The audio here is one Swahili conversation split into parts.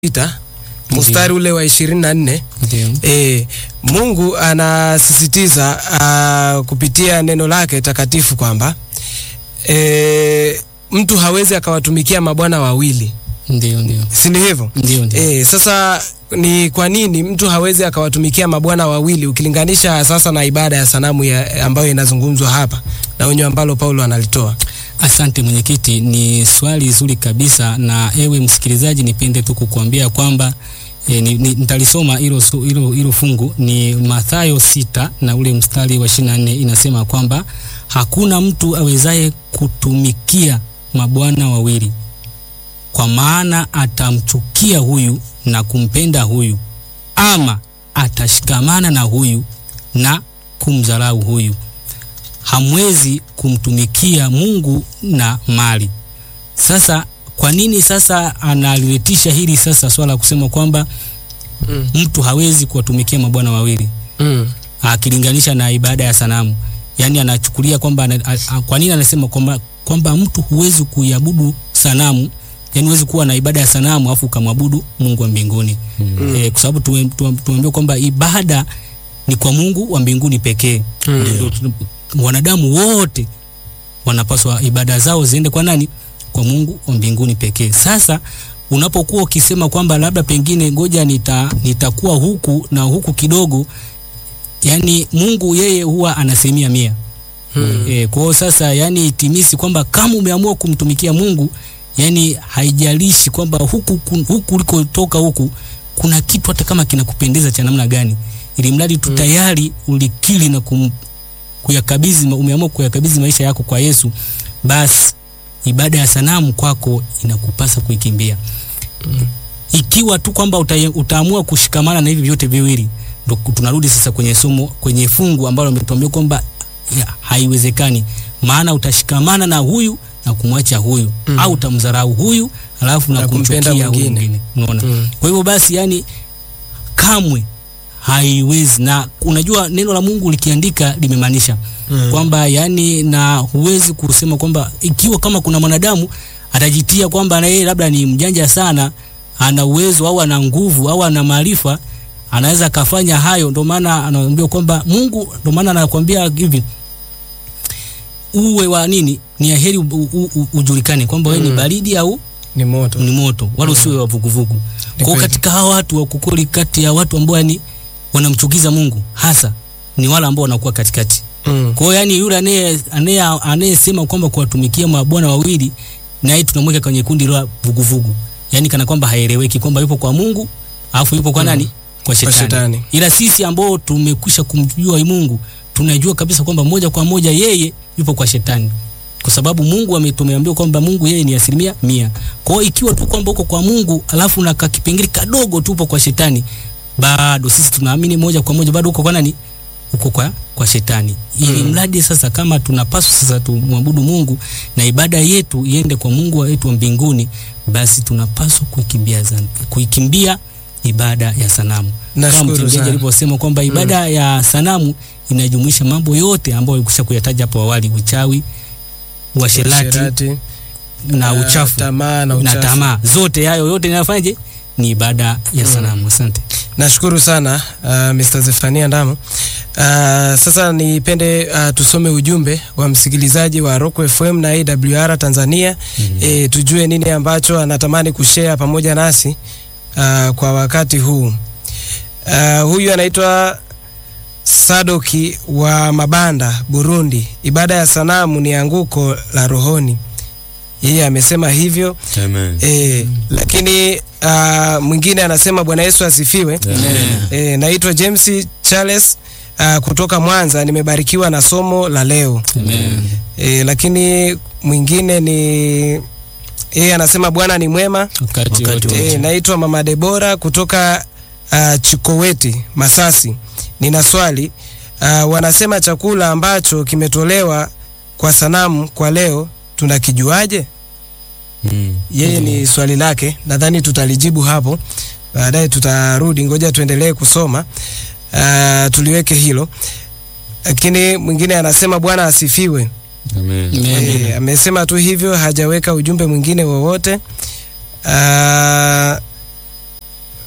sita mstari ule wa ishirini na nne Ndio. e, Mungu anasisitiza uh, kupitia neno lake takatifu kwamba e, mtu hawezi akawatumikia mabwana wawili, Ndio, ndio. si ni hivyo? Ndio, ndio. E, sasa ni kwa nini mtu hawezi akawatumikia mabwana wawili ukilinganisha sasa na ibada ya sanamu ya, ambayo inazungumzwa hapa na onyo ambalo Paulo analitoa? Asante mwenyekiti, ni swali zuri kabisa, na ewe msikilizaji, nipende tu kukuambia kwamba e, ni, ni, nitalisoma hilo su- hilo hilo fungu ni Mathayo sita na ule mstari wa 24 inasema kwamba hakuna mtu awezaye kutumikia mabwana wawili, kwa maana atamchukia huyu na kumpenda huyu, ama atashikamana na huyu na kumdharau huyu hamwezi kumtumikia Mungu na mali. Sasa kwa nini sasa analiletisha hili sasa swala la kusema kwamba Mm. mtu hawezi kuwatumikia mabwana wawili Mm. akilinganisha na ibada ya sanamu? Yaani anachukulia kwamba ana- a- a- kwa nini anasema kwamba kwamba mtu huwezi kuiabudu sanamu, yaani huwezi kuwa na ibada ya sanamu afu ukamwabudu Mungu wa mbinguni. Mm. Eh, kwa sababu tume- tume- tumeambiwa kwamba ibada ni kwa Mungu wa mbinguni pekee. Mm. Ndio tuna- wanadamu wote wanapaswa ibada zao ziende kwa nani? Kwa Mungu wa mbinguni pekee. Sasa unapokuwa ukisema kwamba labda pengine ngoja nita, nitakuwa huku na huku kidogo, yani Mungu yeye huwa anasemia mia Mm. E, kwa hiyo sasa yani itimisi kwamba kama umeamua kumtumikia Mungu yani haijalishi kwamba huku kun- huku ulikotoka huku kuna kitu hata kama kinakupendeza cha namna gani, ili mradi tu Mm. tayari ulikili na kum, kuyakabidhi ma- umeamua kuyakabidhi maisha yako kwa Yesu, basi ibada ya sanamu kwako inakupasa kuikimbia. Ikiwa tu kwamba uta, utaamua kushikamana na hivi vyote viwili, ndo tunarudi sasa kwenye somo kwenye fungu ambalo umetuambia kwamba ya, haiwezekani, maana utashikamana na huyu na kumwacha huyu Mm. au utamdharau huyu alafu na, Na kumpenda kumchukia huyu mwingine. mwingine. Unaona? Mm. Kwa hivyo basi, yani kamwe haiwezi, na unajua neno la Mungu likiandika limemaanisha Mm. kwamba yani, na huwezi kusema kwamba ikiwa kama kuna mwanadamu atajitia kwamba na yeye labda ni mjanja sana, ana uwezo au ana nguvu au ana maarifa, anaweza akafanya hayo. Ndio maana anaambia kwamba Mungu, ndio maana anakuambia hivi uwe wa nini, ni aheri u- u- u- ujulikane kwamba wewe ni Mm. baridi au Ni moto. ni moto, wala usiwe wa vuguvugu. Kwa hiyo kweli. katika hawa watu wa kukoli, kati ya watu ambao yani wanamchukiza Mungu hasa ni wale ambao wanakuwa katikati. Mm. Kwa hiyo yani yule anaye anaye anayesema kwamba kuwatumikia mabwana wawili na yeye tunamweka kwenye kundi la vuguvugu. Yaani kana kwamba haeleweki kwamba yupo kwa Mungu alafu yupo kwa Mm. nani? Kwa shetani. shetani. Ila sisi ambao tumekwisha kumjua Mungu tunajua kabisa kwamba moja kwa moja yeye yupo kwa shetani. Kwa sababu Mungu ame- tumeambiwa kwamba Mungu yeye ni asilimia mia. Kwa hiyo ikiwa tu kwamba uko kwa Mungu alafu na kakipengele kadogo tu upo kwa shetani, bado sisi tunaamini moja kwa moja bado uko kwa nani? Uko kwa, kwa shetani. Ili Mm. mradi sasa kama tunapaswa sasa tumwabudu Mungu na ibada yetu iende kwa Mungu wetu wa mbinguni, basi tunapaswa kuikimbia zan- kuikimbia ibada ya sanamu. Kama Nashukuru mchungaji sana. alivyosema kwamba ibada ya sanamu inajumuisha mambo yote ambayo alikusha kuyataja hapo awali: uchawi, uasherati Uasherati, na ah, uchafu tamaa na na uchafu. tamaa, zote hayo yote inafanyaje? Ni ibada ya Mm. sanamu. Asante. Nashukuru sana uh, Mr. Zefania Ndamo. Uh, sasa nipende uh, tusome ujumbe wa msikilizaji wa Rock FM na AWR Tanzania e, tujue nini ambacho anatamani kushare pamoja nasi uh, kwa wakati huu. Uh, huyu anaitwa Sadoki wa Mabanda, Burundi. Ibada ya sanamu ni anguko la rohoni. Yeye amesema hivyo. Amen. E, lakini uh, mwingine anasema Bwana Yesu asifiwe. E, naitwa James Charles uh, kutoka Mwanza. Nimebarikiwa na somo la leo. Amen. E, lakini mwingine ni yeye anasema Bwana ni mwema. Wakati Wakati wote. E, naitwa Mama Debora kutoka uh, Chikoweti, Masasi. Nina swali uh, wanasema chakula ambacho kimetolewa kwa sanamu kwa leo tunakijuaje? Mm. Yeye ni swali lake, nadhani tutalijibu hapo baadaye. Tutarudi, ngoja tuendelee kusoma uh, tuliweke hilo. Lakini mwingine anasema Bwana asifiwe. Amen. Amen. E, amesema tu hivyo, hajaweka ujumbe mwingine wowote. Uh,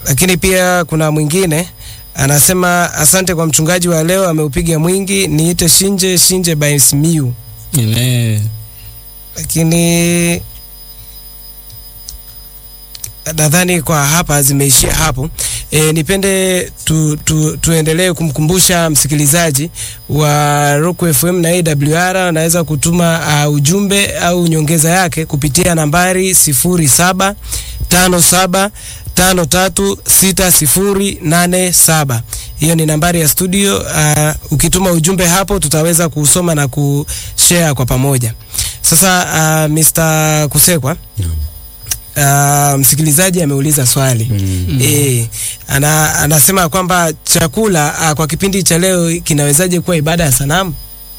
lakini pia kuna mwingine anasema asante kwa mchungaji wa leo ameupiga mwingi niite shinje shinje by Simiyu Amen. lakini nadhani kwa hapa zimeishia hapo. E, nipende tu, tu, tuendelee kumkumbusha msikilizaji wa Rock FM na AWR anaweza kutuma uh, ujumbe au nyongeza yake kupitia nambari sifuri saba tano saba tano tatu sita sifuri nane saba. Hiyo ni nambari ya studio. Uh, ukituma ujumbe hapo tutaweza kusoma na kushare kwa pamoja. Sasa uh, Mr. Kusekwa uh, msikilizaji ameuliza swali Mm. e, ana, anasema kwamba chakula uh, kwa kipindi cha leo kinawezaje kuwa ibada ya sanamu?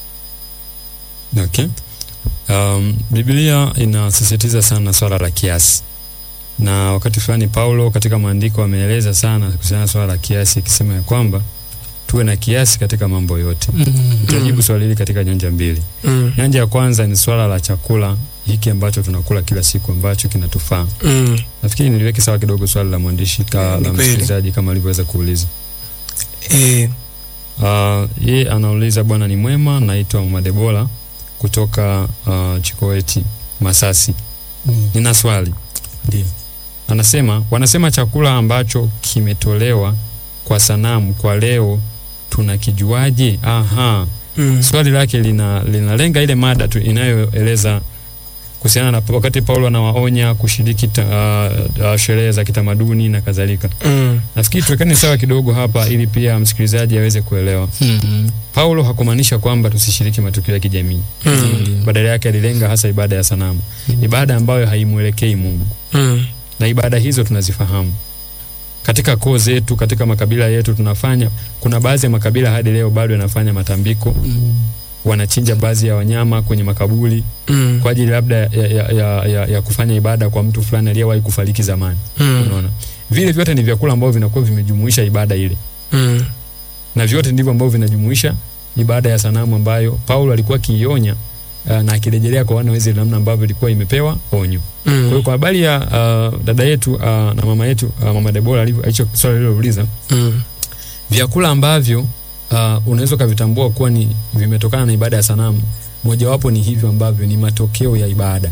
Okay. Um, Biblia inasisitiza sana swala la kiasi, na wakati fulani Paulo katika maandiko ameeleza sana kuhusiana na swala la kiasi, akisema ya kwamba tuwe na kiasi katika mambo yote. Mm. Nitajibu swali hili katika nyanja mbili. mm. Nyanja ya kwanza ni swala la chakula hiki ambacho tunakula kila siku ambacho kinatufaa. Mm. Nafikiri niliweke sawa kidogo swali la mwandishi ka, Ni la kweli. msikilizaji kama alivyoweza kuuliza. E, Uh, yeye anauliza bwana ni mwema, naitwa Mama Debola kutoka uh, Chikoeti Masasi. Mm. Nina swali. Ndio. Anasema wanasema chakula ambacho kimetolewa kwa sanamu kwa leo tunakijuaje? Aha. mm. Swali lake lina linalenga ile mada tu inayoeleza kuhusiana na wakati Paulo anawaonya kushiriki ta, uh, uh, sherehe za kitamaduni na kadhalika. Mm. Nafikiri tuwekane sawa kidogo hapa ili pia msikilizaji aweze kuelewa. Mm. Paulo hakumaanisha kwamba tusishiriki matukio ya kijamii. Mm. Badala yake alilenga hasa ibada ya sanamu, ibada ambayo haimwelekei Mungu, Mm. na ibada hizo tunazifahamu katika koo zetu, katika makabila yetu tunafanya. Kuna baadhi ya makabila hadi leo bado yanafanya matambiko, Mm. wanachinja baadhi ya wanyama kwenye makaburi Mm. kwa ajili labda ya, ya, ya, ya, ya kufanya ibada kwa mtu fulani aliyewahi kufariki zamani. Mm. Unaona, vile vyote ni vyakula ambavyo vinakuwa vimejumuisha ibada ile Mm. na vyote ndivyo ambavyo vinajumuisha ibada ya sanamu ambayo Paulo alikuwa akiionya uh, na akirejelea kwa wana wa Israeli namna ambavyo ilikuwa imepewa onyo. Kwa hiyo Mm. kwa habari ya uh, dada yetu uh, na mama yetu uh, mama Debora alivyo alicho swali lilouliza Mm. vyakula ambavyo uh, unaweza ukavitambua kuwa ni vimetokana na ibada ya sanamu, mojawapo ni hivyo ambavyo ni matokeo ya ibada.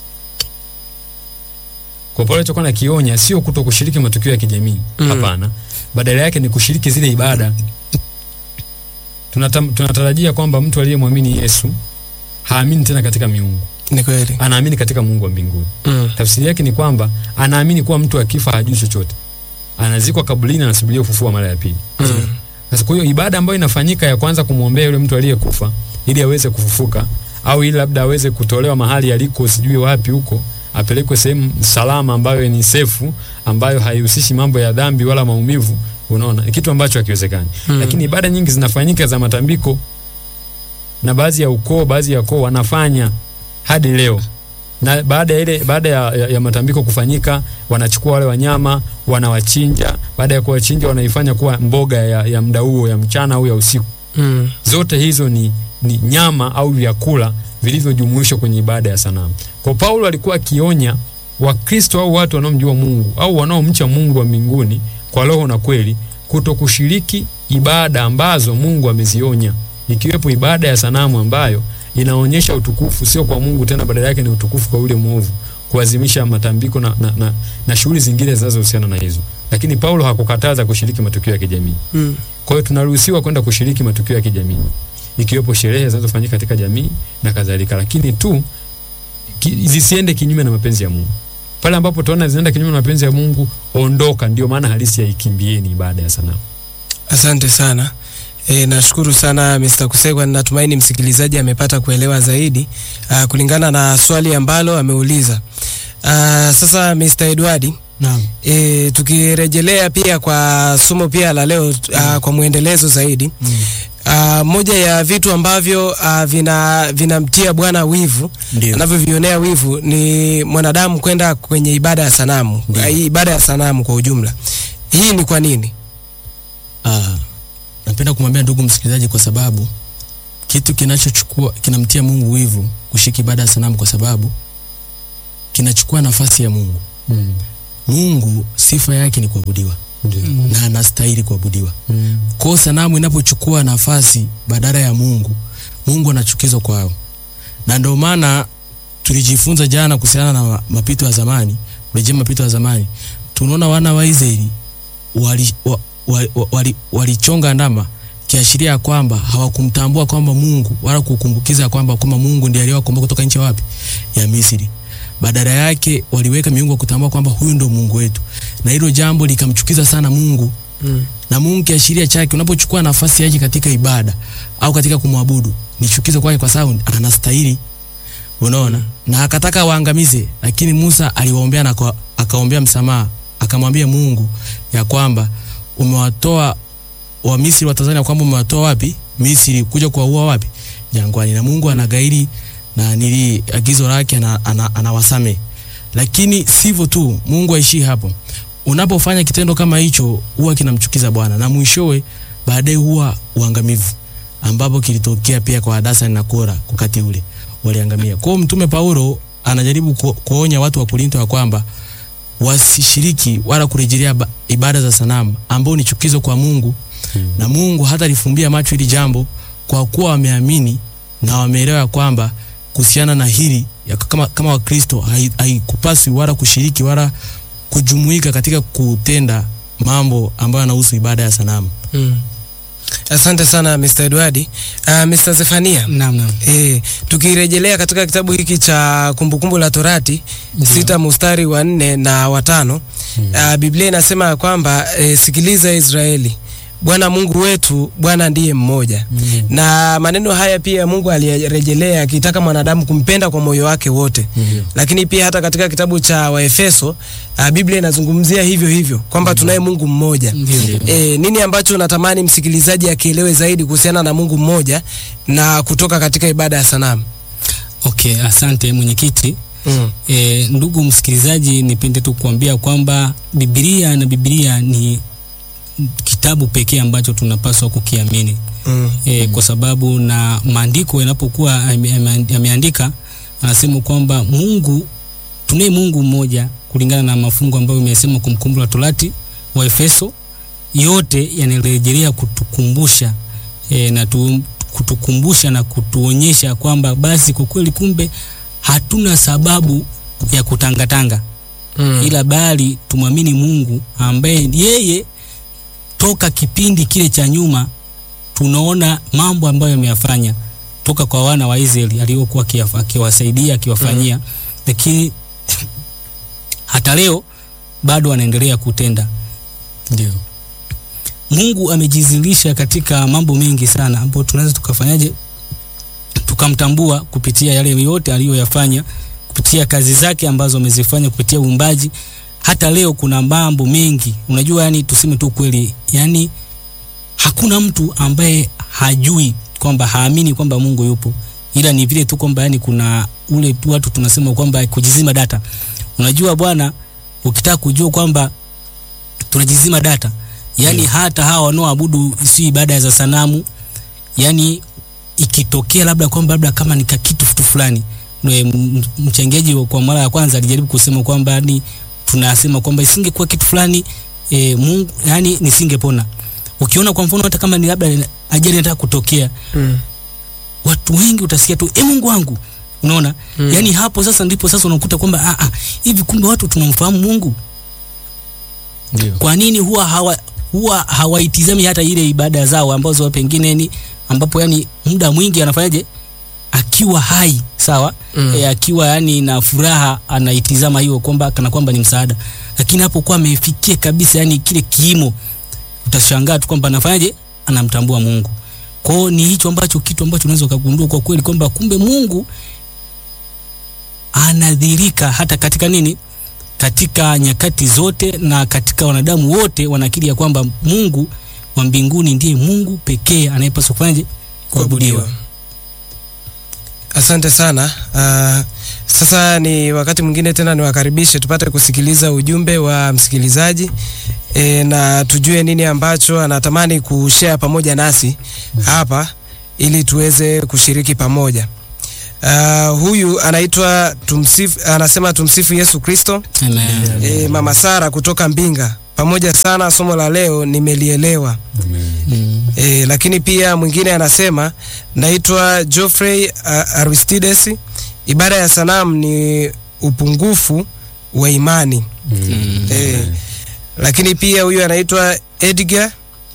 Kwa Paulo alichokuwa nakionya sio kuto kushiriki matukio ya kijamii Mm. hapana, badala yake ni kushiriki zile ibada. Tunatam, tunatarajia kwamba mtu aliyemwamini Yesu haamini tena katika miungu, Ni kweli. anaamini katika Mungu wa mbinguni. Mm. Tafsiri yake ni kwamba anaamini kuwa mtu akifa hajui chochote, anazikwa kaburini, anasubiria kufufua mara ya pili. Mm. Sasa kwa hiyo ibada ambayo inafanyika ya kwanza kumwombea yule mtu aliyekufa ili aweze kufufuka au ili labda aweze kutolewa mahali aliko sijui wapi huko apelekwe sehemu salama ambayo ni sefu ambayo haihusishi mambo ya dhambi wala maumivu unaona ni kitu ambacho hakiwezekani Mm. lakini ibada nyingi zinafanyika za matambiko na baadhi ya ukoo baadhi ya koo wanafanya hadi leo na baada ya ile baada ya, ya, ya matambiko kufanyika wanachukua wale wanyama wanawachinja baada ya kuwachinja wanaifanya kuwa mboga ya, ya muda huo ya mchana au ya usiku Mm. zote hizo ni, ni nyama au vyakula vilivyojumuishwa kwenye ibada ya sanamu. Kwa Paulo alikuwa akionya Wakristo au watu wanaomjua Mungu au wanaomcha Mungu wa mbinguni kwa roho na kweli kuto kushiriki ibada ambazo Mungu amezionya, ikiwepo ibada ya sanamu ambayo inaonyesha utukufu sio kwa Mungu tena, badala yake ni utukufu kwa yule mwovu, kuadhimisha matambiko na, na, na, na shughuli zingine zinazohusiana na hizo. Lakini Paulo hakukataza kushiriki matukio ya kijamii. Mm. Kwa hiyo tunaruhusiwa kwenda kushiriki matukio ya kijamii ikiwepo sherehe zinazofanyika katika jamii na kadhalika, lakini tu ki, zisiende kinyume na mapenzi ya Mungu. Pale ambapo tunaona zinaenda kinyume na mapenzi ya Mungu, ondoka. Ndio maana halisi ya ikimbieni ibada ya sanamu. Asante sana. E, nashukuru sana Mr. Kusekwa. Natumaini msikilizaji amepata kuelewa zaidi uh, kulingana na swali ambalo ameuliza. Uh, sasa Mr. Edward, Naam. e, tukirejelea pia kwa somo pia la leo uh, kwa mwendelezo zaidi Mm. uh, moja ya vitu ambavyo uh, vina vinamtia Bwana wivu Ndio. anavyovionea wivu ni mwanadamu kwenda kwenye ibada ya sanamu, Ndio. uh, ibada ya sanamu kwa ujumla. Hii ni kwa nini? Ah, napenda kumwambia ndugu msikilizaji kwa sababu kitu kinachochukua kinamtia Mungu wivu kushika ibada ya sanamu kwa sababu kinachukua nafasi ya Mungu. Mm. Mungu sifa yake ni kuabudiwa. na anastahili kuabudiwa. Mm. Kwa hiyo sanamu inapochukua nafasi badala ya Mungu, Mungu anachukizwa kwao, na ndio maana tulijifunza jana kuhusiana na ma- mapito ya zamani, kurejea mapito ya zamani. Tunaona wana wa Israeli wali, wa, wa, wa, wali, walichonga ndama kiashiria ya kwamba hawakumtambua kwamba Mungu wala kukumbukiza ya kwamba kwamba Mungu ndiye aliyewakomboa kutoka nchi ya wapi ya Misri. Badala yake waliweka miungu ya kutambua kwamba huyu ndo Mungu wetu, na hilo jambo likamchukiza sana Mungu Mm. na Mungu kiashiria chake, unapochukua nafasi yake katika ibada au katika kumwabudu ni chukizo kwake, kwa sababu anastahili. Unaona, na akataka waangamize, lakini Musa aliwaombea na kwa- akaombea msamaha, akamwambia Mungu ya kwamba umewatoa wa Misri wa Tanzania, kwamba umewatoa wapi Misri kuja kuwaua wapi jangwani, na Mungu anagairi na nili agizo lake ana, ana, anawasame. Lakini sivyo tu, Mungu aishii hapo unapofanya kitendo kama hicho huwa kinamchukiza Bwana na mwishowe baadaye huwa uangamivu, ambapo kilitokea pia kwa Hadasa na Kora wakati ule waliangamia. Kwa hiyo Mtume Paulo anajaribu ku, kuonya watu wa Korinto ya kwamba wasishiriki wala kurejelea ba- ibada za sanamu ambao ni chukizo kwa Mungu Hmm. na Mungu hata lifumbia macho hili jambo kwa kuwa wameamini na wameelewa ya kwamba kuhusiana na hili ya kama, kama Wakristo hai- haikupaswi wala kushiriki wala kujumuika katika kutenda mambo ambayo yanahusu ibada ya sanamu. Mm. Asante sana Mr. Edward. Uh, Mr. Zefania. Naam, naam. E, tukirejelea katika kitabu hiki cha Kumbukumbu la Torati sita mustari wa nne na watano uh, Biblia inasema ya kwamba e, sikiliza Israeli, Bwana Mungu wetu, Bwana ndiye mmoja. Na maneno haya pia Mungu aliyarejelea akitaka mwanadamu kumpenda kwa moyo wake wote. Lakini pia hata katika kitabu cha Waefeso uh, Biblia inazungumzia hivyo hivyo kwamba tunaye Mungu mmoja. Ndio, ndio. E, nini ambacho natamani msikilizaji akielewe zaidi kuhusiana na Mungu mmoja na kutoka katika ibada ya sanamu? Okay, asante mwenyekiti. Mm. E, ndugu msikilizaji, nipende tu kuambia kwamba Biblia na Biblia ni kitabu pekee ambacho tunapaswa kukiamini Mm. e, kwa sababu na maandiko yanapokuwa yame- yame- yameandika anasema kwamba Mungu tunaye Mungu mmoja kulingana na mafungu ambayo imesema Kumbukumbu la Torati wa Efeso, yote yanarejelea kutukumbusha e, na tu, kutukumbusha na kutuonyesha kwamba basi kwa kweli kumbe hatuna sababu ya kutangatanga Mm. ila bali tumwamini Mungu ambaye yeye toka kipindi kile cha nyuma tunaona mambo ambayo ameyafanya toka kwa wana wa Israeli aliyokuwa akiyafa- akiwasaidia akiwafanyia, lakini hata leo bado anaendelea kutenda. Ndio. Mungu amejizilisha katika mambo mengi sana ambayo tunaweza tukafanyaje tukamtambua kupitia yale yote aliyoyafanya kupitia kazi zake ambazo amezifanya kupitia uumbaji. Hata leo kuna mambo mengi, unajua, yani tuseme tu kweli, yani hakuna mtu ambaye hajui kwamba haamini kwamba Mungu yupo, ila ni vile tu kwamba yani kuna ule tu watu tunasema kwamba kujizima data. Unajua bwana, ukitaka kujua kwamba tunajizima data yani hata hawa wanaoabudu si ibada za sanamu yani ikitokea labda kwamba labda kama ni kitu kitu fulani Nwe- m- mchangiaji wa- kwa mara ya kwanza alijaribu kusema kwamba ni tunasema kwamba isingekuwa kitu fulani e, Mungu yani nisingepona ukiona kwa mfano hata kama ni labda ajali inataka kutokea Mm. watu wengi utasikia tu e Mungu wangu unaona Mm. yani hapo sasa ndipo sasa unakuta kwamba ah, ah, hivi kumbe watu tunamfahamu Mungu Ndio. kwa nini huwa hawa huwa hawaitizami hata ile ibada zao ambazo pengine ni ambapo yani muda mwingi anafanyaje akiwa hai sawa Mm. e, akiwa yani na furaha anaitizama hiyo kwamba kana kwamba ni msaada lakini hapo kwa amefikia kabisa yani kile kiimo utashangaa tu kwamba anafanyaje anamtambua Mungu kwao ni hicho ambacho kitu ambacho unaweza ukagundua kwa kweli kwamba kumbe Mungu anadhirika hata katika nini katika nyakati zote na katika wanadamu wote wanakiri ya kwamba Mungu wa mbinguni ndiye Mungu pekee anayepaswa kufanyaje kuabudiwa. Asante sana. Uh, sasa ni wakati mwingine tena niwakaribishe tupate kusikiliza ujumbe wa msikilizaji e, na tujue nini ambacho anatamani kushare pamoja nasi hapa ili tuweze kushiriki pamoja. Uh, huyu anaitwa tumsifu, anasema tumsifu Yesu Kristo. Amen. E, Mama Sara kutoka Mbinga pamoja sana, somo la leo nimelielewa. Amen. E, lakini pia mwingine anasema naitwa Geoffrey uh, Aristides. Ibada ya sanamu ni upungufu wa imani. E, lakini pia huyu anaitwa Edgar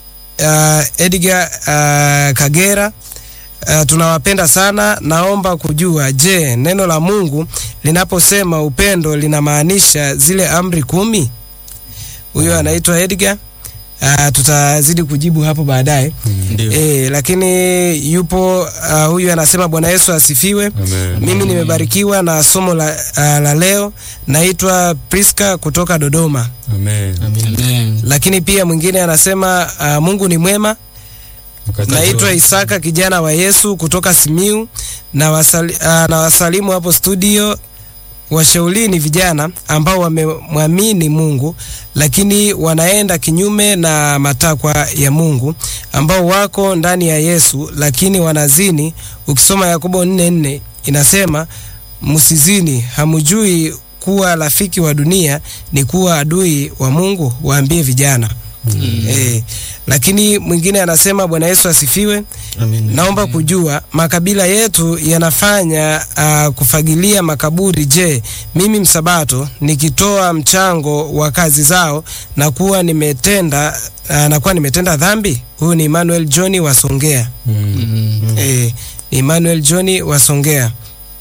uh, Edgar uh, Kagera. Uh, tunawapenda sana. Naomba kujua, je, neno la Mungu linaposema upendo linamaanisha zile amri kumi? Huyo anaitwa Edgar. Uh, tutazidi kujibu hapo baadaye. Ndio. E, lakini yupo uh, huyu anasema Bwana Yesu asifiwe. Amen. Mimi nimebarikiwa na somo la, uh, la leo. Naitwa Priska kutoka Dodoma. Amen. Amen. Lakini pia mwingine anasema uh, Mungu ni mwema. Wakati Naitwa wa- Isaka kijana wa Yesu kutoka Simiu na, wasali, uh, na wasalimu hapo studio. Washaulini vijana ambao wamemwamini Mungu lakini wanaenda kinyume na matakwa ya Mungu, ambao wako ndani ya Yesu lakini wanazini. Ukisoma Yakobo 4:4 inasema msizini, hamjui kuwa rafiki wa dunia ni kuwa adui wa Mungu? Waambie vijana. Eh, lakini mwingine anasema Bwana Yesu asifiwe. Amen. Naomba kujua makabila yetu yanafanya uh, kufagilia makaburi. Je, mimi msabato nikitoa mchango wa kazi zao na kuwa nimetenda uh, nakuwa nimetenda dhambi? Huyu ni Emmanuel John wa Songea. Mm. Eh, ni Emmanuel John wa Songea.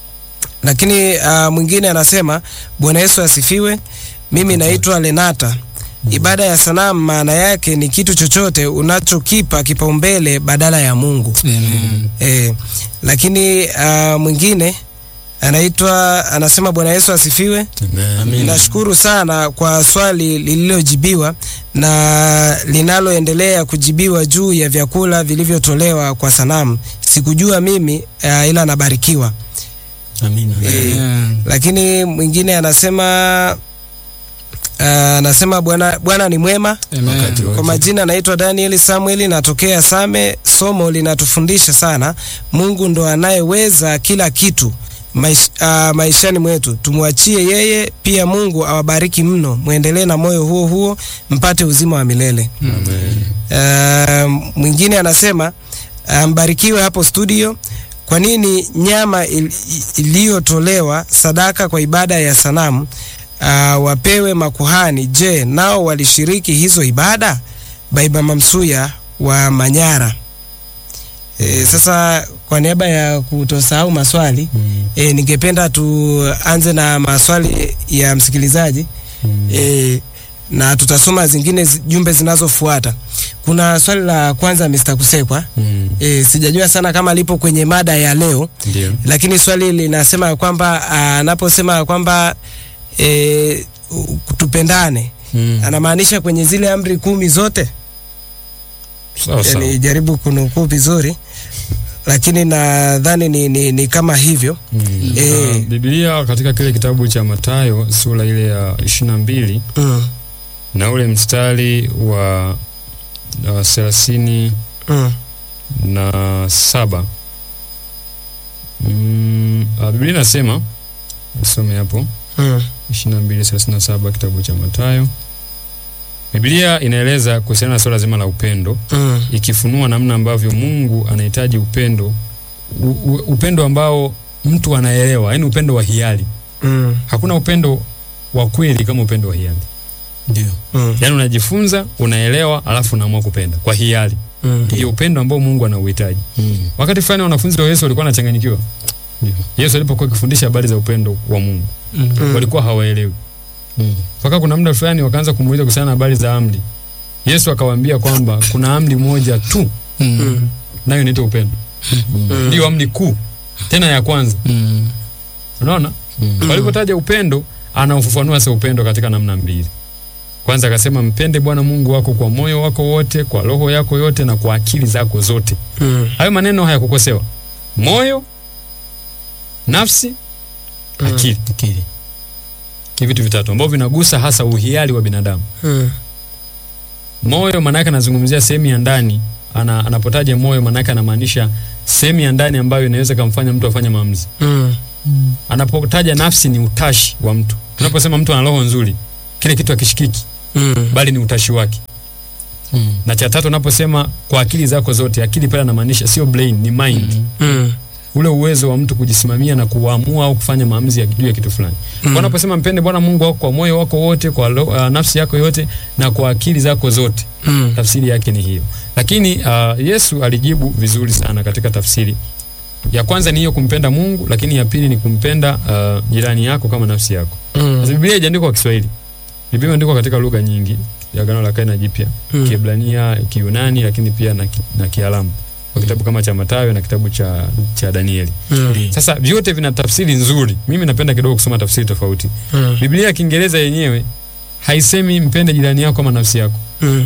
Lakini uh, mwingine anasema Bwana Yesu asifiwe. Mimi naitwa Lenata. Ibada ya sanamu maana yake ni kitu chochote unachokipa kipaumbele badala ya Mungu. Amen. E, lakini uh, mwingine anaitwa anasema Bwana Yesu asifiwe. Amen. Nashukuru sana kwa swali lililojibiwa na linaloendelea kujibiwa juu ya vyakula vilivyotolewa kwa sanamu. Sikujua mimi uh, ila nabarikiwa. Amina. Amen. Lakini mwingine anasema uh, anasema Bwana Bwana ni mwema. Amen. Wakati wote. Kwa majina naitwa Daniel Samuel, natokea Same. Somo linatufundisha sana, Mungu ndo anayeweza kila kitu maish, uh, maishani mwetu, tumwachie yeye. Pia Mungu awabariki mno, mwendelee na moyo huo huo mpate uzima wa milele. Amen. Uh, mwingine anasema uh, mbarikiwe hapo studio. Kwa nini nyama il- iliyotolewa sadaka kwa ibada ya sanamu uh, wapewe makuhani? Je, nao walishiriki hizo ibada? Baiba Mamsuya wa Manyara. E, sasa kwa niaba ya kutosahau maswali e, ningependa tuanze na maswali ya msikilizaji e, na tutasoma zingine zi- jumbe zinazofuata. Kuna swali la kwanza Mr. Kusekwa. Mm. E, sijajua sana kama lipo kwenye mada ya leo, Ndio. lakini swali linasema ya kwamba anaposema ya kwamba e, u- tupendane Mm. anamaanisha kwenye zile amri kumi zote. Sawa sawa. Yani, jaribu kunukuu vizuri, lakini nadhani ni, ni, ni kama hivyo Mm. Eh. Na Biblia katika kile kitabu cha Mathayo sura ile ya ishirini na mbili mm, na ule mstari wa wa thelathini mm, na saba mm, ah, Biblia inasema usome hapo mm, ishirini na mbili thelathini na saba kitabu cha Mathayo. Biblia inaeleza kuhusiana na suala zima la upendo, mm, ikifunua namna ambavyo Mungu anahitaji upendo u, u, upendo ambao mtu anaelewa, yaani upendo wa hiari. mm, Hakuna upendo wa kweli kama upendo wa hiari, Ndio. mm, yaani unajifunza, unaelewa, alafu unaamua kupenda kwa hiari. mm, Ndio upendo ambao Mungu anauhitaji. Mm. Wakati fulani wanafunzi wa Yesu walikuwa wanachanganyikiwa. Yesu alipokuwa akifundisha habari za upendo wa Mungu, mm, walikuwa hawaelewi. Mm. mpaka kuna muda fulani wakaanza kumuuliza kuhusiana na habari za amri. Yesu akawaambia kwamba kuna amri moja tu, mm, nayo inaitwa upendo. mm, Ndiyo amri kuu tena ya kwanza. Mm. Unaona, Mm. walipotaja upendo, anaufafanua sasa upendo katika namna mbili. Kwanza akasema mpende Bwana Mungu wako kwa moyo wako wote, kwa roho yako yote, na kwa akili zako zote. mm, Hayo maneno hayakukosewa: moyo, nafsi, akili. Akili. Ni vitu vitatu ambavyo vinagusa hasa uhiari wa binadamu. mm, Moyo maanake anazungumzia sehemu ya ndani. Ana, anapotaja moyo maanake anamaanisha sehemu ya ndani ambayo inaweza kumfanya mtu afanye maamuzi. mm, Anapotaja nafsi ni utashi wa mtu. Tunaposema mtu ana roho nzuri, kile kitu akishikiki, Mm. bali ni utashi wake Mm. na cha tatu unaposema kwa akili zako zote akili pale anamaanisha sio brain ni mind Mm. ule uwezo wa mtu kujisimamia na kuamua au kufanya maamuzi ya juu ya kitu fulani Mm. kwa unaposema mpende bwana mungu wako kwa moyo wako wote kwa lo, uh, nafsi yako yote na kwa akili zako zote Mm. tafsiri yake ni hiyo lakini uh, yesu alijibu vizuri sana katika tafsiri ya kwanza ni hiyo kumpenda mungu lakini ya pili ni kumpenda uh, jirani yako kama nafsi yako sasa Mm. biblia haijaandikwa kwa kiswahili biblia imeandikwa katika lugha nyingi ya agano la kale na jipya Mm. kiebrania kiyunani lakini pia na, ki- na kialamu kwa kitabu kama cha matayo na kitabu cha, cha danieli Mm. sasa vyote vina tafsiri nzuri mimi napenda kidogo kusoma tafsiri tofauti Mm. biblia ya kiingereza yenyewe haisemi mpende jirani yako kama nafsi yako Mm.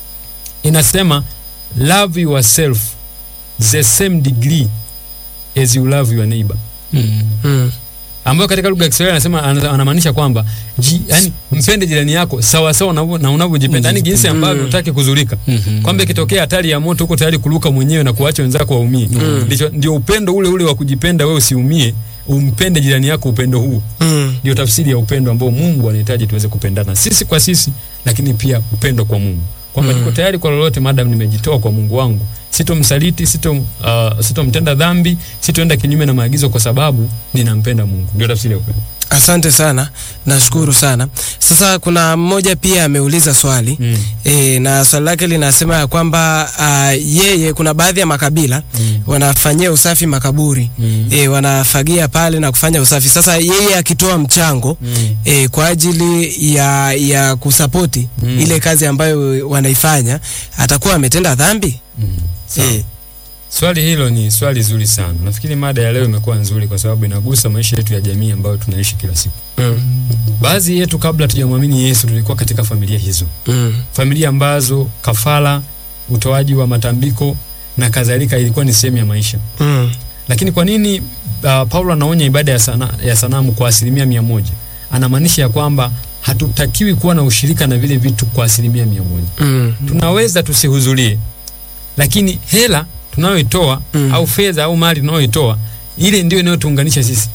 inasema love yourself the same degree as you love your neighbor Mm. Mm. ambayo katika lugha ya Kiswahili anasema ana- anamaanisha kwamba ji, yani mpende jirani yako sawa sawa na unavyo- na unavyojipenda yani jinsi ambavyo Mm. utaki kuzurika Mhm. kwamba ikitokea hatari ya moto uko tayari kuruka mwenyewe na kuacha wenzako waumie Mm. ndicho ndio upendo ule ule wa kujipenda wewe usiumie umpende jirani yako upendo huu Mm. ndio tafsiri ya upendo ambao Mungu anahitaji tuweze kupendana sisi kwa sisi lakini pia upendo kwa Mungu kwamba Mm. niko tayari kwa lolote madam nimejitoa kwa Mungu wangu sitomsaliti sito uh, sitomtenda dhambi sitoenda kinyume na maagizo kwa sababu ninampenda Mungu ndio tafsiri ya upendo Asante sana, nashukuru sana. Sasa kuna mmoja pia ameuliza swali mm. e, na swali lake linasema ya kwamba uh, yeye kuna baadhi ya makabila Mm. wanafanyia usafi makaburi Mm. e, wanafagia pale na kufanya usafi. Sasa yeye akitoa mchango Mm. e, kwa ajili ya, ya kusapoti Mm. ile kazi ambayo wanaifanya atakuwa ametenda dhambi Mm. Sawa. e, Swali hilo ni swali zuri sana. Nafikiri mada ya leo imekuwa nzuri kwa sababu inagusa maisha yetu ya jamii ambayo tunaishi kila siku. mm, Baadhi yetu kabla tujamwamini Yesu tulikuwa katika familia hizo, mm, familia ambazo kafara, utoaji wa matambiko na kadhalika ilikuwa ni sehemu ya maisha. mm, Lakini kwa nini uh, Paulo anaonya ibada ya, sana, ya sanamu kwa asilimia mia moja? Anamaanisha ya kwamba hatutakiwi kuwa na ushirika na vile vitu kwa asilimia mia moja. mm, tunaweza tusihudhurie, lakini hela tunayoitoa Mm. au fedha au mali tunayoitoa ile ndio inayotuunganisha sisi.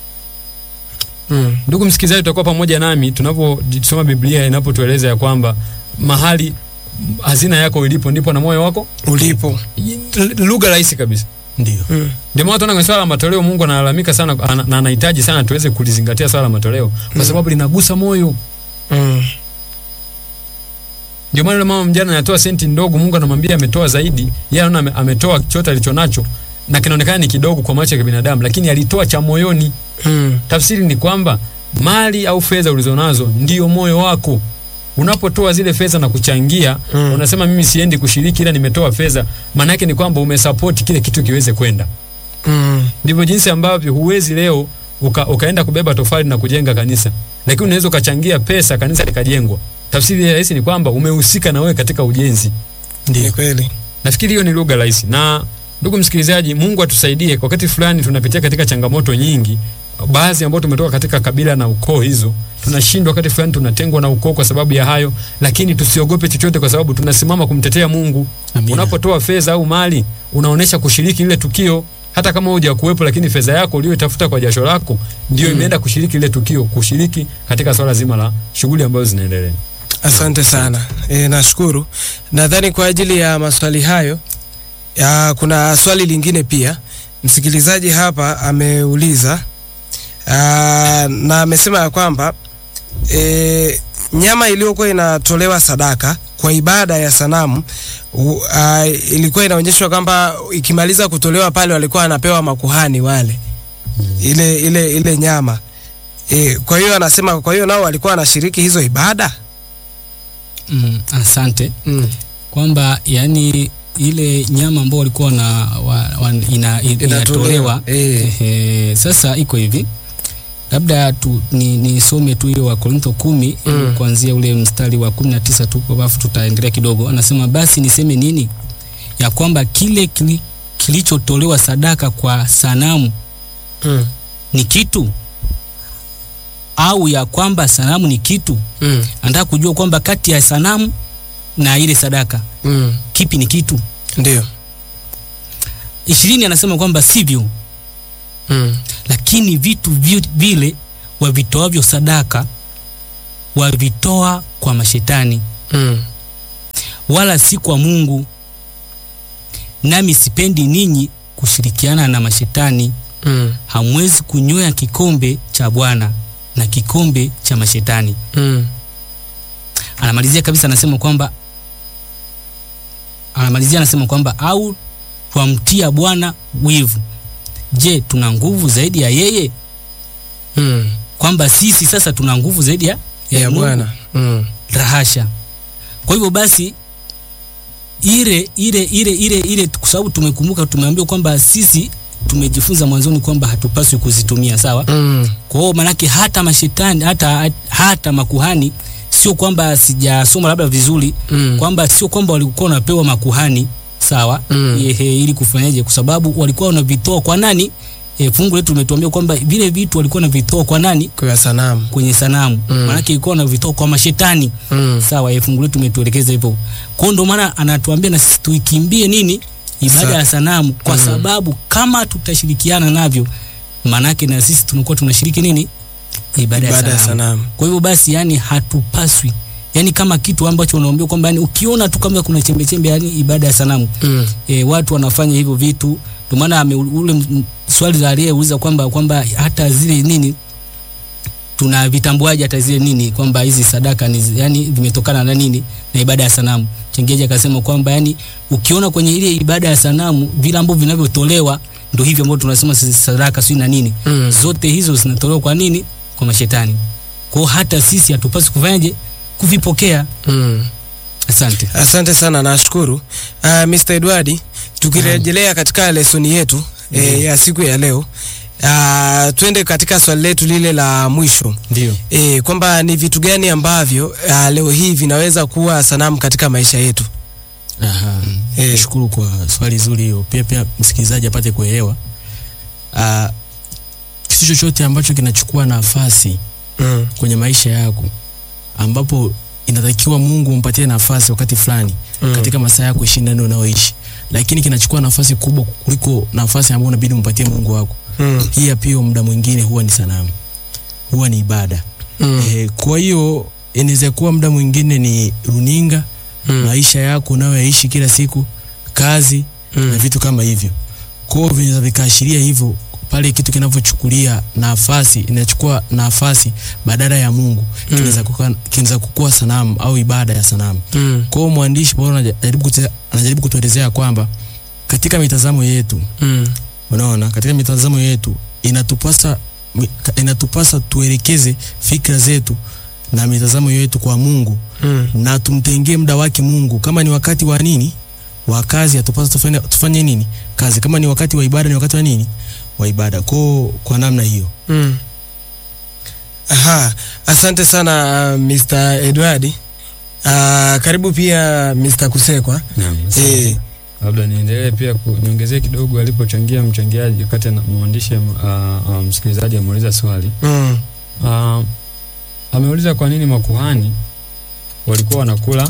mm, Ndugu msikilizaji, utakuwa pamoja nami tunaposoma Biblia inapotueleza ya kwamba mahali hazina yako ilipo ndipo na moyo wako ulipo L- lugha rahisi kabisa. Ndio. mm, Ndio maana tunaona kwenye swala la matoleo Mungu analalamika sana ana- na anahitaji sana tuweze kulizingatia swala la matoleo kwa sababu linagusa moyo. mm, Ndio maana yule mama mjane anatoa senti ndogo, Mungu anamwambia ametoa zaidi. Yeye anaona ame- ametoa chote alichonacho na kinaonekana ni kidogo kwa macho ya binadamu, lakini alitoa cha moyoni. mm, Tafsiri ni kwamba mali au fedha ulizonazo ndio moyo wako. Unapotoa zile fedha na kuchangia, Mm. unasema mimi siendi kushiriki, ila nimetoa fedha. Maana yake ni kwamba umesupport kile kitu kiweze kwenda. mm, Ndivyo jinsi ambavyo huwezi leo uka, ukaenda kubeba tofali na kujenga kanisa, lakini unaweza ukachangia pesa kanisa likajengwa. Tafsiri ya rahisi ni kwamba umehusika na wewe katika ujenzi. ni Ndio. kweli Nafikiri hiyo ni lugha rahisi. Na ndugu msikilizaji, Mungu atusaidie. Kwa wakati fulani tunapitia katika changamoto nyingi, baadhi ambao tumetoka katika kabila na ukoo hizo, tunashindwa wakati fulani, tunatengwa na ukoo kwa sababu ya hayo, lakini tusiogope chochote, kwa sababu tunasimama kumtetea Mungu. Amina. Unapotoa fedha au mali, unaonesha kushiriki lile tukio, hata kama huja kuwepo, lakini fedha yako uliyotafuta kwa jasho lako ndio imeenda kushiriki lile tukio, kushiriki katika swala zima la shughuli ambazo zinaendelea. Asante sana e, nashukuru. Nadhani kwa ajili ya maswali hayo ya, kuna swali lingine pia msikilizaji hapa ameuliza aa, na amesema ya kwamba e, nyama iliyokuwa inatolewa sadaka kwa ibada ya sanamu u, a, ilikuwa inaonyeshwa kwamba ikimaliza kutolewa pale walikuwa wanapewa makuhani wale ile, ile, ile nyama e, kwa hiyo anasema kwa hiyo nao walikuwa wanashiriki hizo ibada Mm, asante mm. kwamba yani ile nyama ambao walikuwa na wa, wa, ina, in- inatolewa eh. ehe, sasa iko hivi labda tu ni nisome tu hiyo wa Korintho kumi Mm. kuanzia ule mstari wa kumi na tisa tu alafu tutaendelea kidogo. Anasema basi niseme nini? Ya kwamba kile kili, kilichotolewa sadaka kwa sanamu Mm. ni kitu au ya kwamba sanamu ni kitu? Mm. Anataka kujua kwamba kati ya sanamu na ile sadaka Mm. kipi ni kitu. Ndio. ishirini anasema kwamba sivyo, Mm. lakini vitu vi- vile wavitoavyo sadaka wavitoa kwa mashetani Mm. wala si kwa Mungu. Nami sipendi ninyi kushirikiana na mashetani. Mm. Hamwezi kunywea kikombe cha Bwana na kikombe cha mashetani. Mm. Anamalizia kabisa, anasema kwamba anamalizia anasema kwamba au twamtia Bwana wivu. Je, tuna nguvu zaidi ya yeye? Mm. Kwamba sisi sasa tuna nguvu zaidi ya, Ya Mungu? Bwana. Mm. rahasha. Kwa hivyo basi ile ile ile ile ile, kwa sababu tumekumbuka, tumeambiwa kwamba sisi tumejifunza mwanzoni kwamba hatupaswi kuzitumia, sawa. Mm. Kwa hiyo manake hata mashetani hata hata makuhani, sio kwamba sijasoma labda vizuri Mm. kwamba sio kwamba walikuwa wanapewa makuhani sawa, Mm. ehe, ili kufanyaje, kwa sababu walikuwa wanavitoa kwa nani? E, fungu letu limetuambia kwamba vile vitu walikuwa wanavitoa kwa nani? Kwa sanamu. Kwenye sanamu, Mm. maanake ilikuwa wanavitoa kwa mashetani Mm. sawa eh, fungu letu umetuelekeza hivyo. Kwa hiyo ndio maana anatuambia na sisi tuikimbie nini ibada Sa- ya sanamu, kwa Mm. sababu kama tutashirikiana navyo, maanake na sisi tunakuwa tunashiriki nini ibada, Ibada ya ya sanamu. sanamu. Kwa hivyo basi, yani hatupaswi yani kama kitu ambacho unaambiwa kwamba yani ukiona tu kama kuna chembe chembe yani ibada ya sanamu Mm. e, watu wanafanya hivyo vitu. Ndio maana ame- ule m- swali la aliyeuliza kwamba kwamba hata zile nini tuna vitambuaje hata zile nini kwamba hizi sadaka ni zi- yani vimetokana na nini na ibada ya sanamu. Chengeji akasema kwamba yani ukiona kwenye ile ibada ya sanamu vile ambavyo vinavyotolewa ndio hivyo ambavyo tunasema sisi sadaka sio na nini Mm. zote hizo zinatolewa kwa nini? Kwa mashetani. Kwa hiyo hata sisi hatupaswi kufanyaje? Kuvipokea. Mm. Asante. Asante sana, nashukuru. Uh, Mr. Edward, tukirejelea katika lesoni yetu eh, ya siku ya leo uh, twende katika swali letu lile la mwisho Ndio. eh, kwamba ni vitu gani ambavyo uh, leo hii vinaweza kuwa sanamu katika maisha yetu. Aha. Eh. Nashukuru kwa swali zuri hiyo. Pia pia msikilizaji apate kuelewa. Ah, kitu chochote ambacho kinachukua nafasi Mm. kwenye maisha yako ambapo inatakiwa Mungu umpatie nafasi wakati fulani Mm. katika masaa yako ishirini na nne unaoishi, lakini kinachukua nafasi kubwa kuliko nafasi ambayo unabidi umpatie Mungu wako. Mm. Hii ya pia muda mwingine huwa ni sanamu, huwa ni ibada. Mm. Eh, kwa hiyo inaweza kuwa muda mwingine ni runinga, Mm. maisha yako unayoyaishi kila siku, kazi na Mm. vitu kama hivyo. Kwa hiyo vinaweza vikaashiria hivyo pale kitu kinavyochukulia nafasi, inachukua nafasi badala ya Mungu, kinaweza kuwa kinaweza kukua sanamu au ibada ya sanamu. Mm. Kwa hiyo mwandishi Paulo anajaribu kute- anajaribu kutuelezea kwamba katika mitazamo yetu, Mm. unaona, katika mitazamo yetu inatupasa mi- ka- inatupasa tuelekeze fikra zetu na mitazamo yetu kwa Mungu Mm. na tumtengee muda wake Mungu. Kama ni wakati wa nini, wa kazi, atupasa tufanye, tufanye nini kazi. Kama ni wakati wa ibada, ni wakati wa nini, wa ibada. Kwa kwa namna hiyo Mm. Aha, asante sana uh, Mr. Edward. Uh, karibu pia Mr. Kusekwa. Naam, Eh, labda niendelee pia ku- niongezee kidogo alipochangia mchangiaji wakati ana- mwandishi uh, uh, msikilizaji ameuliza swali mm. uh, ameuliza kwa nini makuhani walikuwa wanakula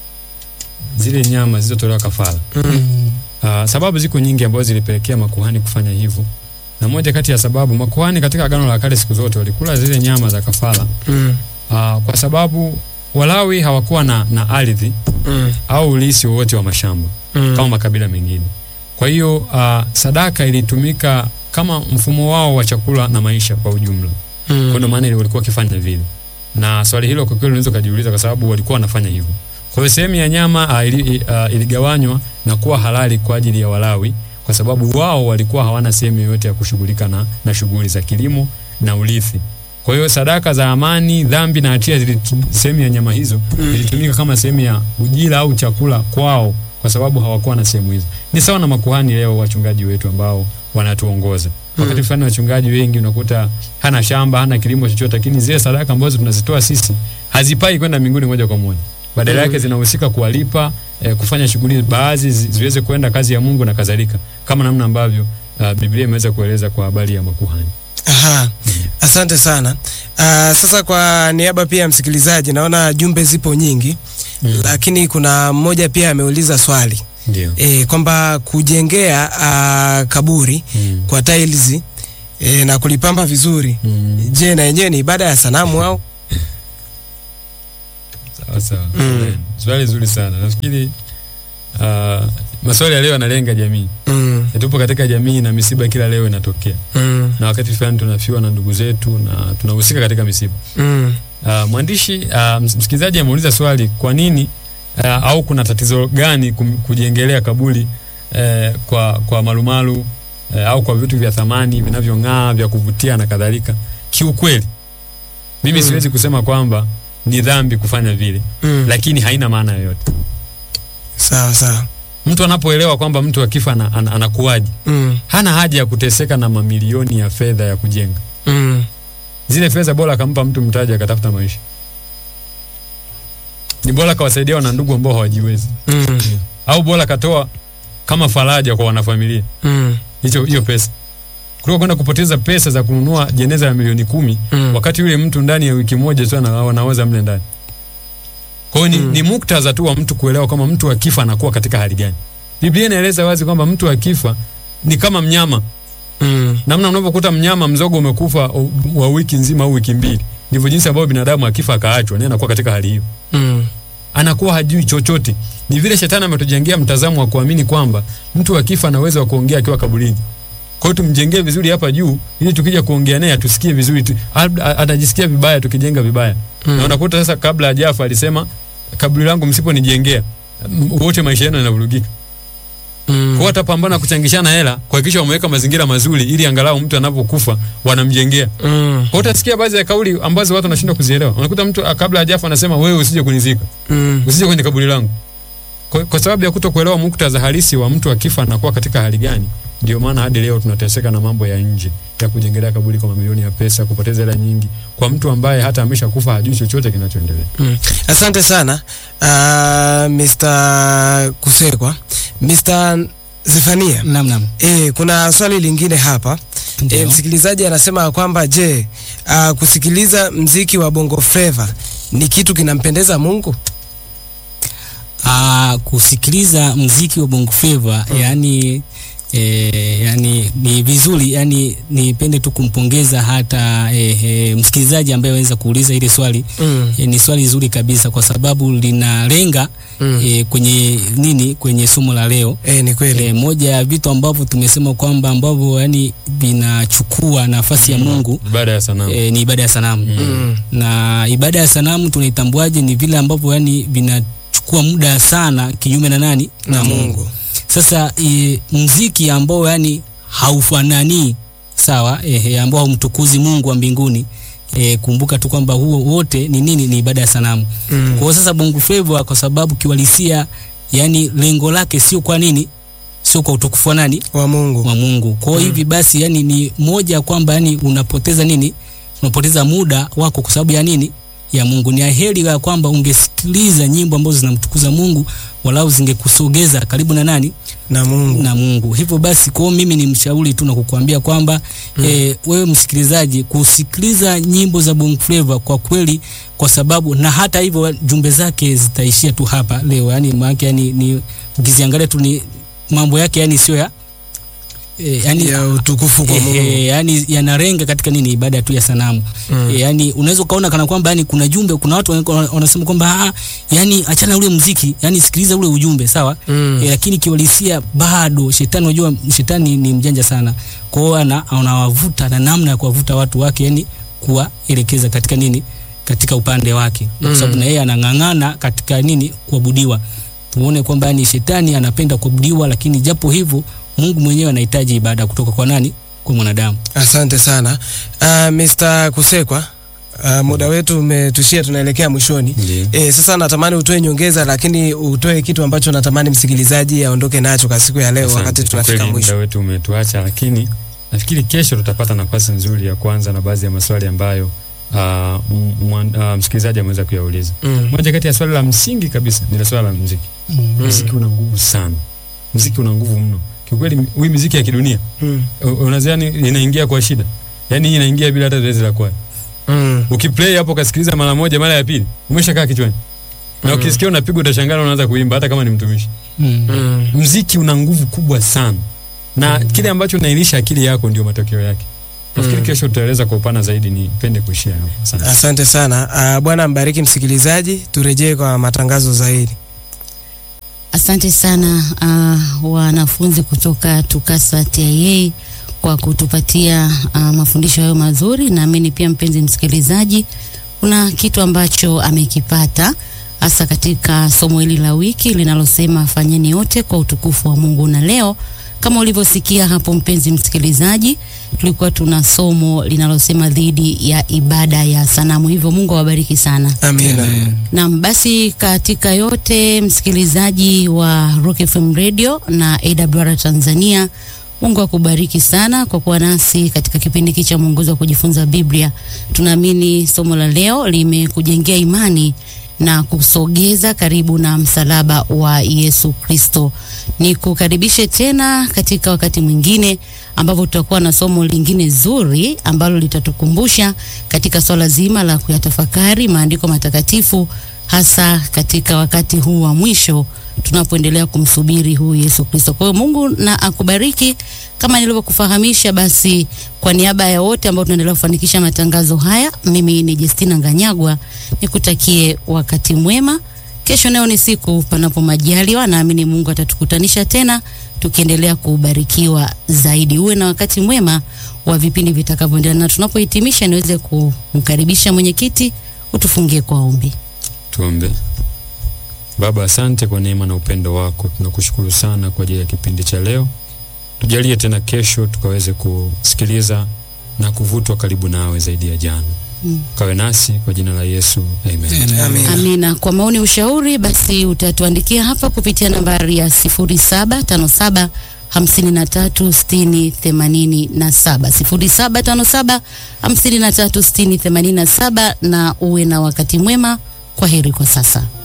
zile nyama zilizotolewa kafara. Mm. Uh, sababu ziko nyingi ambazo zilipelekea makuhani kufanya hivyo, na moja kati ya sababu makuhani katika Agano la Kale siku zote walikula zile nyama za kafara Mm. uh, kwa sababu Walawi hawakuwa na, na ardhi Mm. au ulisi wowote wa mashamba Mm. kama makabila mengine. Kwa hiyo uh, sadaka ilitumika kama mfumo wao wa chakula na maisha kwa ujumla. Kwa Mm. ndio maana walikuwa wakifanya vile, na swali hilo kwa kweli unaweza kujiuliza, kwa sababu walikuwa wanafanya hivyo. Kwa hiyo sehemu ya nyama uh, ili, uh, iligawanywa na kuwa halali kwa ajili ya Walawi, kwa sababu wao walikuwa hawana sehemu yoyote ya kushughulika na, na shughuli za kilimo na urithi. Kwa hiyo sadaka za amani, dhambi na hatia zili sehemu ya nyama hizo zilitumika kama sehemu ya ujira au chakula kwao, kwa sababu hawakuwa na sehemu hizo. Ni sawa na makuhani leo, wachungaji wetu ambao wanatuongoza wakati fulani wachungaji wengi unakuta hana shamba hana kilimo chochote, lakini zile sadaka ambazo tunazitoa sisi hazipai kwenda mbinguni moja kwa moja, badala yake zinahusika kuwalipa eh, kufanya shughuli baadhi zi- ziweze kwenda kazi ya Mungu na kadhalika, kama namna ambavyo uh, Biblia imeweza kueleza kwa habari ya makuhani. Aha. Asante sana. Uh, sasa kwa niaba pia ya msikilizaji naona jumbe zipo nyingi Mm. lakini kuna mmoja pia ameuliza swali Ndio. e, kwamba kujengea uh, kaburi Mm. kwa tiles e, na kulipamba vizuri Mm. je, na yenyewe ni ibada ya sanamu au? Sawa sawa. Mm. Eh, Swali zuri sana. Nafikiri uh, maswali ya leo yanalenga jamii. Mm. Eh, Tupo katika jamii na misiba kila leo inatokea, Mm. na wakati fulani tunafiwa na ndugu zetu na tunahusika katika misiba. Mm. Uh, mwandishi uh, ms- msikilizaji ameuliza swali, kwa nini uh, au kuna tatizo gani kum, kujengelea kaburi uh, kwa, kwa malumalu uh, au kwa vitu vya thamani vinavyong'aa vya kuvutia na kadhalika. Kiukweli mimi Mm. siwezi kusema kwamba ni dhambi kufanya vile, Mm. lakini haina maana yoyote. Sawa sawa. Mtu anapoelewa kwamba mtu akifa ana, ana, anakuwaje, Mm. hana haja ya kuteseka na mamilioni ya fedha ya kujenga Mm. zile fedha, bora akampa mtu mtaji akatafuta maisha. Ni bora kawasaidia wana ndugu ambao hawajiwezi, Mm. au bora katoa kama faraja kwa wanafamilia Mm. hicho hiyo pesa, kuliko kwenda kupoteza pesa za kununua jeneza la milioni kumi Mm. wakati yule mtu ndani ya wiki moja tu ana- anaoza mle ndani. Kwa hiyo ni, Mm. ni muktadha tu wa mtu kuelewa kwamba mtu akifa anakuwa katika hali gani. Biblia inaeleza wazi kwamba mtu akifa ni kama mnyama. Mm. Namna unavyokuta mnyama mzogo umekufa u- wa wiki nzima au wiki mbili, ndivyo jinsi ambavyo binadamu akifa akaachwa, naye anakuwa katika hali hiyo, Mm. anakuwa hajui chochote. Ni vile shetani ametujengea mtazamo wa kuamini kwamba mtu akifa ana uwezo wa kuongea akiwa kaburini. Kwa hiyo tumjengee vizuri hapa juu, ili tukija kuongea naye atusikie vizuri tu. Labda atajisikia vibaya tukijenga vibaya. Mm. Na unakuta sasa, kabla hajafa alisema kaburi langu msiponijengea m- wote maisha yenu yanavurugika. Mm. Kwa hiyo atapambana kuchangishana hela kuhakikisha wameweka mazingira mazuri, ili angalau mtu anapokufa wanamjengea. Mm. Kwa hiyo utasikia baadhi ya kauli ambazo watu wanashindwa kuzielewa. Unakuta mtu ah, kabla hajafa anasema wewe usije kunizika, Mm. usije kwenye kaburi langu. Kwa, kwa sababu ya kutokuelewa muktadha halisi wa mtu akifa anakuwa katika hali gani, ndio maana hadi leo tunateseka na mambo ya nje ya kujengelea kaburi kwa mamilioni ya pesa, kupoteza hela nyingi kwa mtu ambaye hata ameshakufa hajui chochote kinachoendelea. Mm. Asante sana uh, Mr. Kusekwa. Mr. Zefania. Naam, naam. E, kuna swali lingine hapa e, Ndio. msikilizaji anasema kwamba je, uh, kusikiliza mziki wa Bongo Flava ni kitu kinampendeza Mungu? Ah, kusikiliza mziki wa Bongo Flava yani E, yani ni vizuri yani nipende tu kumpongeza hata e, e, msikilizaji ambaye aweza kuuliza ile swali Mm. e, ni swali zuri kabisa kwa sababu linalenga Mm. e, kwenye nini kwenye somo la leo E, ni kweli. e, moja ya vitu ambavyo tumesema kwamba ambavyo yani vinachukua nafasi ya Mungu Ibada ya sanamu. e, ni ibada ya sanamu Mm. na ibada ya sanamu tunaitambuaje? Ni vile ambavyo yani vinachukua muda sana kinyume na nani Na Mungu. Sasa e, mziki ambao yani haufanani sawa, ehe, ambao haumtukuzi Mungu wa mbinguni e, kumbuka tu kwamba huo wote ni nini? Ni ibada ya sanamu. Mm. Kwa hiyo sasa Bongo Flava kwa sababu kiwalisia, yani lengo lake sio kwa nini, sio kwa utukufu wa nani Wa Mungu. wa Mungu. Kwa hiyo Mm. hivi basi yani ni moja kwamba yani unapoteza nini? Unapoteza muda wako kwa sababu ya nini? Ya Mungu. Ni heri ya kwamba ungesikiliza nyimbo ambazo zinamtukuza Mungu walau zingekusogeza karibu na nani? Na Mungu. Na Mungu. Hivyo basi kwa hiyo mimi ni mshauri tu na kukuambia kwamba Mm. eh, wewe msikilizaji kusikiliza nyimbo za Bongo Flava kwa kweli kwa sababu na hata hivyo jumbe zake zitaishia tu hapa leo yani maana yani ni ukiziangalia tu ni mambo yake yani sio ya eh, yani ya utukufu kwa Eh, Mungu. eh, yani yanarenga katika nini ibada tu ya sanamu Mm. eh, yani unaweza ukaona kana kwamba yani kuna jumbe kuna watu wana- wanasema kwamba ah, yani achana ule mziki yani sikiliza ule ujumbe sawa Mm. eh, lakini kiuhalisia bado shetani unajua shetani ni mjanja sana kwa hiyo ana anawavuta na namna ya kuwavuta watu wake yani kuwaelekeza katika nini katika upande wake kwa sababu Mm. na yeye anang'ang'ana katika nini kuabudiwa tuone kwamba yani shetani anapenda kuabudiwa lakini japo hivyo Mungu mwenyewe anahitaji ibada kutoka kwa nani kwa mwanadamu Asante sana uh, Mr. Kusekwa. Uh, muda wetu umetushia, tunaelekea mwishoni. Ndiyo. E, sasa natamani utoe nyongeza, lakini utoe kitu ambacho natamani msikilizaji aondoke nacho kwa siku ya leo, Asante. wakati Kwa tunafika kweli mwisho. Muda wetu umetuacha, lakini nafikiri kesho tutapata nafasi nzuri ya kuanza na baadhi ya maswali ambayo uh, m- mwan- uh, msikilizaji ameweza kuyauliza. Mm. Moja kati ya swali la msingi kabisa ni la swala la muziki. Muziki una nguvu sana, muziki una nguvu mno kiukweli. Hii muziki ya kidunia Mm. u- unadhani inaingia kwa shida, yaani hii inaingia bila hata zoezi la kwaya. Mm. Ukiplay hapo ukasikiliza mara moja, mara ya pili umeshakaa kichwani, na Mm. ukisikia unapigwa utashangaa, unaanza kuimba hata kama ni mtumishi. Mm. Mm. mziki una nguvu kubwa sana na kile ambacho unailisha akili yako ndio matokeo yake nafikiri kesho tutaeleza kwa upana zaidi nipende kuishia hapo asante Asante sana. Uh, Bwana mbariki msikilizaji, turejee kwa matangazo zaidi. Asante sana uh, wanafunzi kutoka TUCASA TIA kwa kutupatia uh, mafundisho hayo mazuri. Naamini pia mpenzi msikilizaji, kuna kitu ambacho amekipata hasa katika somo hili la wiki linalosema fanyeni yote kwa utukufu wa Mungu. Na leo kama ulivyosikia hapo, mpenzi msikilizaji, tulikuwa tuna somo linalosema dhidi ya ibada ya sanamu. Hivyo Mungu awabariki sana. Amina. Naam, basi katika yote msikilizaji wa Rock FM Radio na AWR Tanzania, Mungu akubariki sana kwa kuwa nasi katika kipindi hiki cha mwongozo wa kujifunza Biblia. Tunaamini somo la leo limekujengea imani na kusogeza karibu na msalaba wa Yesu Kristo. Nikukaribishe tena katika wakati mwingine ambapo tutakuwa na somo lingine zuri ambalo litatukumbusha katika swala zima la kuyatafakari maandiko matakatifu hasa katika wakati huu wa mwisho tunapoendelea kumsubiri huyu Yesu Kristo. Kwa hiyo Mungu na akubariki. Kama nilivyokufahamisha, basi kwa niaba ya wote ambao tunaendelea kufanikisha matangazo haya, mimi ni Justina Nganyagwa, nikutakie wakati mwema. Kesho nayo ni siku panapo majaliwa, naamini Mungu atatukutanisha tena tukiendelea kubarikiwa zaidi. Uwe na wakati mwema wa vipindi vitakavyoendelea, na tunapohitimisha niweze kumkaribisha mwenyekiti utufungie kwa ombi. tuombe baba asante kwa neema na upendo wako tunakushukuru sana kwa ajili ya kipindi cha leo tujalie tena kesho tukaweze kusikiliza na kuvutwa karibu nawe zaidi ya jana Mm. kawe nasi kwa jina la yesu amen Amina. Amina. Kwa maoni, ushauri, basi utatuandikia hapa kupitia nambari ya 0757 53 60 87 0757 53 60 87, na uwe na wakati mwema. Kwa heri kwa sasa.